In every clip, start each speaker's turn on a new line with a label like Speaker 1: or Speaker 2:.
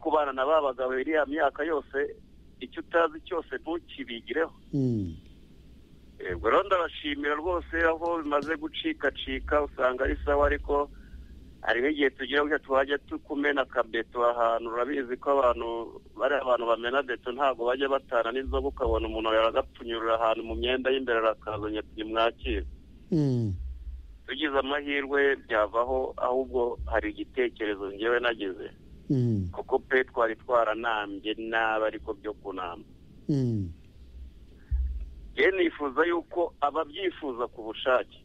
Speaker 1: kubana na ba bagabo iriya myaka yose icyo utazi cyose ntukibigireho yego rero ndabashimira rwose aho bimaze gucikacika usanga ari sawa ariko hari n'igihe tugira ngo twajya tukumena akabeto ahantu urabizi ko abantu bari abantu bamena beto ntabwo bajya batana n'inzoga ukabona umuntu yaragapfunyurura ahantu mu myenda y'imbere arakazanye ntimwakire tugize amahirwe byavaho ahubwo hari igitekerezo ngewe nageze kuko pe twari twaranambye nabi ariko byo kunamba rero nifuza yuko ababyifuza ku bushake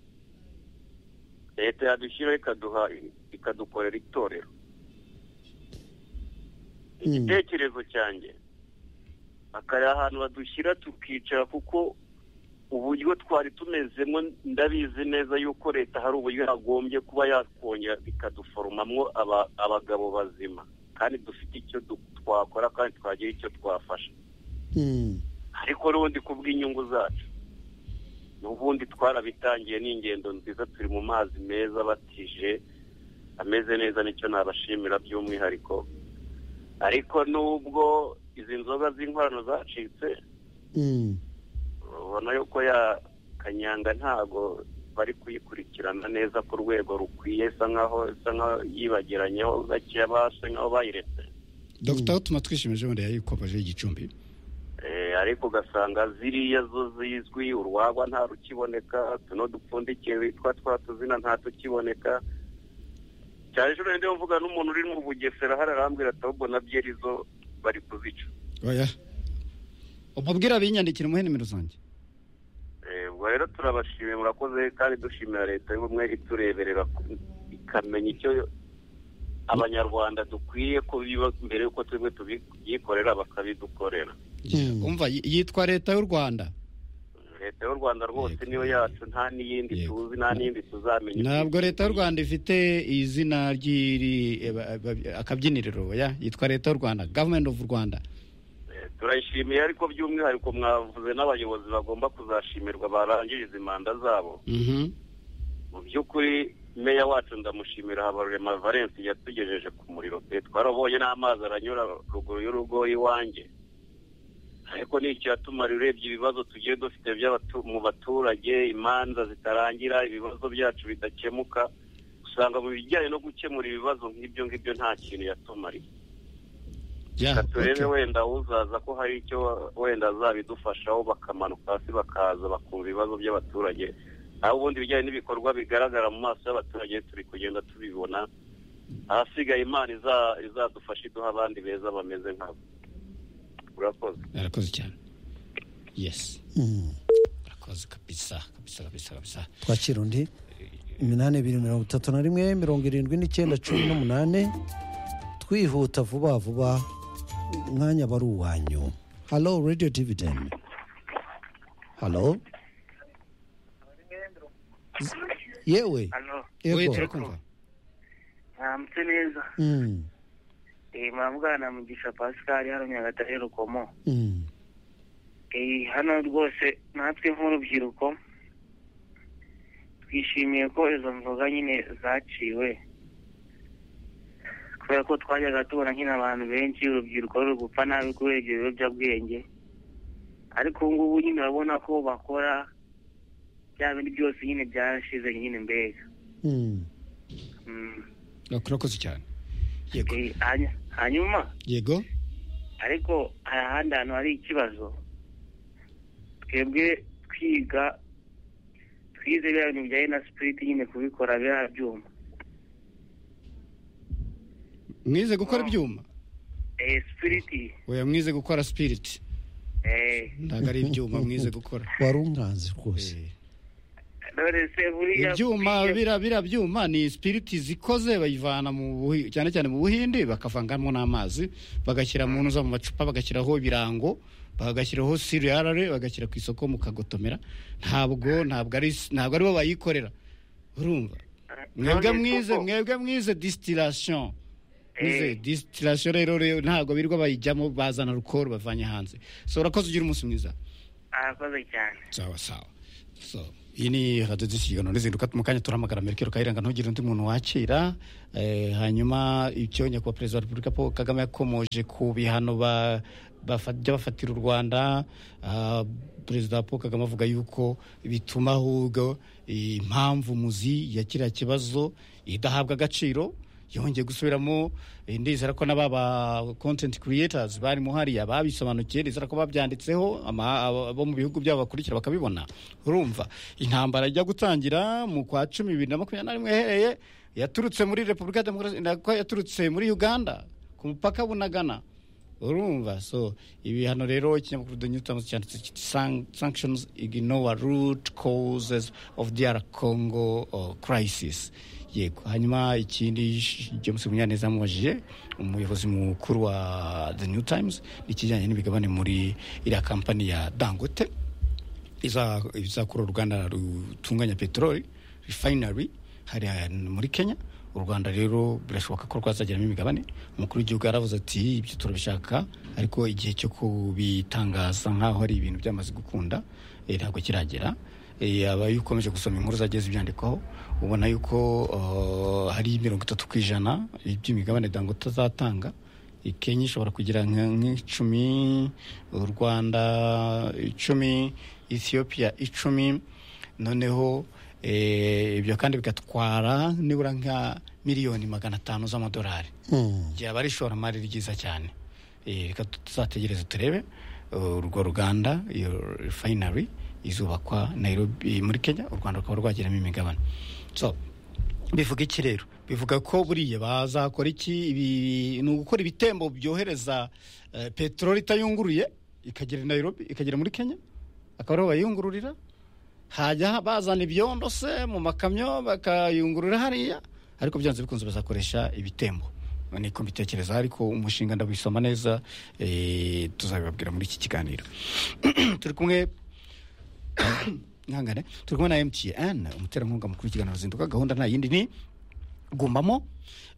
Speaker 1: leta yadushyiraho ikaduha ikadukorera itorero igitekerezo cyanjye akari ahantu badushyira tukicara kuko uburyo twari tumezemo ndabizi neza yuko leta hari uburyo yagombye kuba yakongera ikaduforomamwo abagabo bazima kandi dufite icyo twakora kandi twagira icyo twafasha ariko n'ubundi kubw'inyungu zacu n'ubundi twarabitangiye n'ingendo nziza turi mu mazi meza batije ameze neza nicyo nabashimira by'umwihariko ariko n'ubwo izi nzoga z'inkorano zacitse urabona yuko ya kanyanga ntabwo bari kuyikurikirana neza ku rwego rukwiye isa nkaho isa nkaho yibagiranyeho gakeya basa nkaho bayiretse
Speaker 2: dogita aho tuma twishimije wenda yayikomeje igicumbi
Speaker 1: ariko ugasanga ziriya zo zizwi urwagwa nta rukiboneka tuno dupfundikiye witwa twa tuzina nta tukiboneka cyane ejo rero mvuga n'umuntu uri mu bugesera hari arambwira ati ahubwo na byeri zo bari kuzica
Speaker 2: oya umubwira binyandikira umuhe nimero zanjye
Speaker 1: ubwo rero turabashimiye murakoze kandi dushimira leta y'ubumwe itureberera ikamenya icyo abanyarwanda dukwiye kubiba mbere y'uko twebwe tubyikorera bakabidukorera
Speaker 2: umva yitwa leta y'u rwanda
Speaker 1: leta y'u rwanda rwose niyo yacu nta n'iyindi tuzi nta n'iyindi tuzamenya
Speaker 2: ntabwo leta y'u rwanda ifite izina ry'iri akabyiniriro ya yitwa leta y'u rwanda gavumenti ofu rwanda
Speaker 1: turayishimiye ariko by'umwihariko mwavuze n'abayobozi bagomba kuzashimirwa barangiriza imanda zabo mu by'ukuri meya wacu ndamushimira habarurema valence yatugejeje ku muriro pe twarabonye n'amazi aranyura ruguru y'urugo iwanjye ariko ni icyatuma urebye ibibazo tugiye dufite mu baturage imanza zitarangira ibibazo byacu bidakemuka usanga mu bijyanye no gukemura ibibazo nk'ibyo ngibyo nta kintu yatumariye reka turebe wenda uzaza ko hari icyo wenda azabidufashaho bakamanuka hasi bakaza bakumva ibibazo by'abaturage aho ubundi ibijyanye n'ibikorwa bigaragara mu maso y'abaturage turi kugenda tubibona ahasigaye imana izadufasha iduha abandi beza bameze nkabo urakoze
Speaker 2: arakoze cyane yesi arakoze kabisa kabisa kabisa kabisa
Speaker 3: twakira undi iminani ibiri mirongo itatu na rimwe mirongo irindwi n'icyenda cumi n'umunani twihuta vuba vuba umwanya wari uwanyu halo radiyo divideni halo yewe
Speaker 2: wowe
Speaker 3: yego
Speaker 2: turakumva
Speaker 4: ntamutse neza
Speaker 3: Mm,
Speaker 4: Eh, muravugana na mugisha pascal hano nyagatare rukomo
Speaker 3: mm,
Speaker 4: Eh, hano rwose natwe nk'urubyiruko twishimiye ko izo nzoga nyine zaciwe kubera ko twajyaga tubona nyine abantu benshi urubyiruko ruri gupfa nabi kubera ibyo biyobyabwenge ariko ubu ngubu nyine urabona ko bakora bya bindi byose nyine byashize nyine mbega
Speaker 3: mm.
Speaker 4: Mm.
Speaker 2: urakoze cyane yego
Speaker 4: Eh, hany- hanyuma
Speaker 2: yego
Speaker 4: ariko hari ahandi hantu hari ikibazo twebwe twiga twize biriya bintu bijyanye na sipiriti nyine kubikora biriya byuma
Speaker 2: mwize gukora ibyuma
Speaker 4: eh sipiriti
Speaker 2: oya mwize gukora sipiriti
Speaker 4: eh
Speaker 2: ntabwo ari ibyuma mwize gukora
Speaker 3: wari unganze rwose
Speaker 2: Eh,
Speaker 4: none se buriya
Speaker 2: ibyuma
Speaker 4: twiga-
Speaker 2: bira bira byuma ni sipiriti zikoze bayivana mu buhi- cyane cyane mu buhindi bakavangamo n'amazi bagashyira mu ntuza mu macupa bagashyiraho ibirango bagashyiraho siriyarare bagashyira ku isoko mu kagotomera ntabwo ntabwo ari ntabwo aribo bayikorera urumva mwebwe
Speaker 4: none
Speaker 2: mwize
Speaker 4: koko-
Speaker 2: mwebwe mwize disitirasiyo mwize
Speaker 4: Eh.
Speaker 2: disitirasiyo rero rero ntabwo birirwa bayijyamo bazana rukoro bavanye hanze so urakoze ugira umunsi mwiza
Speaker 4: arakoze cyane
Speaker 2: sawa sawa so iyi ni radiyo z'ikiganiro ntizinduka mu kanya turahamagara merikero kayiranga ntugire undi muntu wakira Eh, hanyuma icyo nyakubahwa perezida wa repubulika paul kagame yakomoje ku bihano ba- bafa- by'abafatira u rwanda ah, perezida paul kagame avuga yuko bituma ahubwo eh, impamvu muzi ya kiriya kibazo idahabwa agaciro yongeye gusubiramo eh, ndizera ko n'aba ba content creators bari muhariya babisobanukiye ndizera ko babyanditseho ama- abo abo mu bihugu byabo bakurikira bakabibona urumva intambara ijya gutangira mu kwa cumi bibiri na makumyabiri na rimwe ihereye yaturutse muri repubulika ya demokarasi nako yaturutse muri uganda ku mupaka bunagana urumva so ibihano rero ikinyamakuru the new times cyanditse kiti "San- sanctions ignore root causes of the congo uh, crisis yego hanyuma ikindi sh- james munyaneza amubajije umuyobozi mukuru wa the new times ikijyanye n'imigabane muri iriya kampani ya dangote iza- izakora uruganda rutunganya peteroli refinery hariya muri kenya u rwanda rero birashoboka ko rwazageramo imigabane umukuru w'igihugu yaravuze ati ibyo turabishaka ariko igihe cyo kubitangaza nk'aho ari ibintu byamaze gukunda eh, ntabwo kiragera Eh, aba iyo ukomeje gusoma inkuru zagiye zibyandikwaho ubona yuko uh, hari mirongo itatu ku ijana by'imigabane dangote azatanga i kenya ishobora kugira nka- nk'icumi u rwanda icumi ethiopia icumi noneho eh, ibyo kandi bigatwara nibura nka miliyoni magana atanu z'amadolari
Speaker 3: Mm.
Speaker 2: ryaba ari ishoramari ryiza cyane Eh, reka tuzategereze turebe uh, urwo ruganda iyo refinery izubakwa nairobi muri kenya u rwanda rukaba rwagiramo imigabane so bivuga iki rero bivuga ko buriya bazakora iki ibi- ni ugukora ibitembo byohereza eh, peteroli itayunguruye ikagera i nairobi ikagera muri kenya akaba ariho bayiyungururira hajya bazana ibyondo se mu makamyo bakayungurura hariya ariko byanze bikunze bazakoresha ibitembo niko mbitekereza ariko umushinga ndawisoma neza eh, tuzabibabwira muri iki kiganiro turi kumwe ihangane turi kumwe na mtn umuterankunga mukuru w'ikiganiro zinduka gahunda nta yindi ni gumamo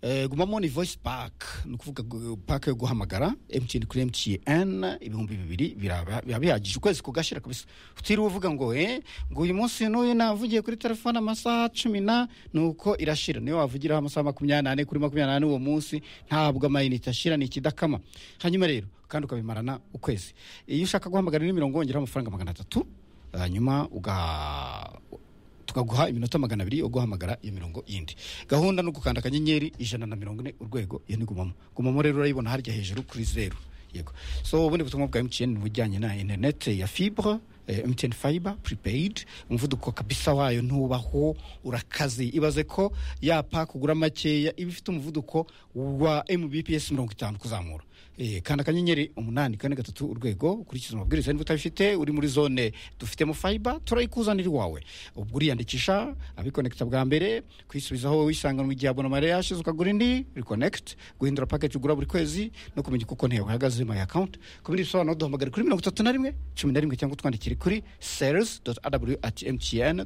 Speaker 2: eh, gumamo ni voice pack ni ukuvuga gu- pack yo guhamagara mtn kuri mtn ibihumbi bibiri biraba- biba bihagije ukwezi kugashira kabisa utiriwe uvuga ngo eh ngo uyu munsi n'uyu navugiye kuri telefone amasaha cumi na nuko irashira niyo wavugiraho amasaha makumyabiri n'ane kuri makumyabiri n'ane uwo munsi ntabwo amayinite ashira ni ikidakama hanyuma rero kandi ukabimarana ukwezi iyo ushaka guhamagara ni mirongo wongeraho amafaranga magana atatu hanyuma uga tukaguha iminota magana abiri yo guhamagara iyo mirongo yindi gahunda ni ugukanda akanyenyeri ijana na mirongo ine urwego iyo ni gumamo gumamo rero urayibona harya hejuru kuri zeru yego so ubundi butumwa bwa mtn bujyanye na interinete ya fibre eh, mtn fiber prepaid umuvuduko kabisa wayo ntubaho urakaze ibaze ko yapa kugura makeya iba ifite umuvuduko wa mbps mirongo itanu kuzamura Eh, kanda akanyenyeri umunani kane gatatu urwego ukurikiza amabwiriza niba utabifite uri muri zone dufitemo fiber turayikuzanira iwawe ubwo uriyandikisha abikonekita bwa mbere kwisubizaho wisanganwa igihe abonamare yashize ukagura indi reconnect guhindura package ugura buri kwezi no kumenya uko konti yawe ihagaze my account ku bindi bisobanuro duhamagare kuri mirongo itatu na rimwe cumi na rimwe cyangwa utwandikire kuri sales aw at mtn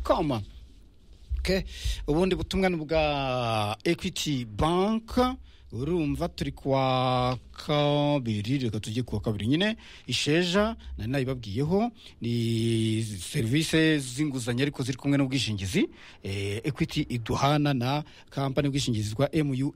Speaker 2: com Okay. ubundi butumwa ni bwa equity bank urumva turi kuwa kabiri reka tujye kuwa kabiri nyine isheja nari nayibabwiyeho ni serivisi z'inguzanyo ariko ziri kumwe n'ubwishingizi eh, equity iduhana na kampani y'ubwishingizi bwa mua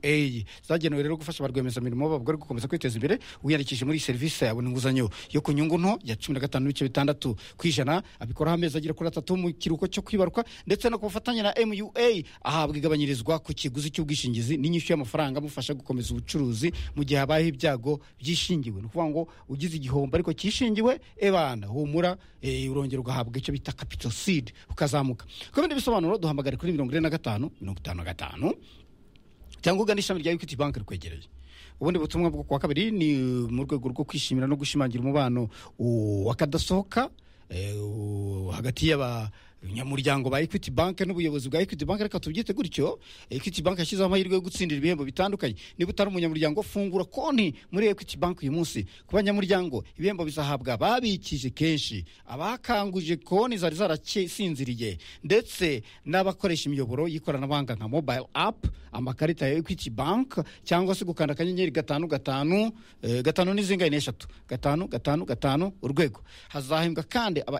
Speaker 2: zagenewe rero gufasha ba rwiyemezamirimo babwo bari gukomeza kwiteza imbere wiyandikishije muri iyi serivisi yabona inguzanyo yo ku nyungu nto ya cumi na gatanu n'ibice bitandatu ku ijana abikoraho amezi agera kuri atatu mu kiruhuko cyo kwibaruka ndetse no ku bufatanye na mua ahabwa igabanyirizwa ku kiguzi cy'ubwishingizi n'inyishyu y'amafaranga amufasha gukomeza ubucuruzi mu gihe habayeho ibyago byishingiwe ni ukuvuga ngo ugize igihombo ariko cyishingiwe ebana humura eh, urongera ugahabwa icyo bita capital seed ukazamuka ku bindi bisobanuro duhamagare kuri mirongo ine na gatanu mirongo itanu na gatanu cyangwa ugana ishami rya equity bank rikwegereye ubundi butumwa bwo kuwa kabiri ni mu rwego rwo kwishimira no gushimangira umubano uh, wakadasohoka eh, uh, hagati y'abanyamuryango ba equity bank n'ubuyobozi bwa equity bank reka tubyite gutyo equity bank yashyizeho amahirwe yo gutsindira ibihembo bitandukanye niba utari umunyamuryango fungura konti muri equity bank uyu munsi ku banyamuryango ibihembo bizahabwa ababikije kenshi abakanguje konti zari zarasinziriye ndetse n'abakoresha imiyoboro y'ikoranabuhanga nka mobile app amakarita ya equity bank cyangwa se gukanda akanyenyeri gatanu gatanu eh, gatanu n'izingahe n'eshatu gatanu gatanu gatanu urwego hazahembwa kandi aba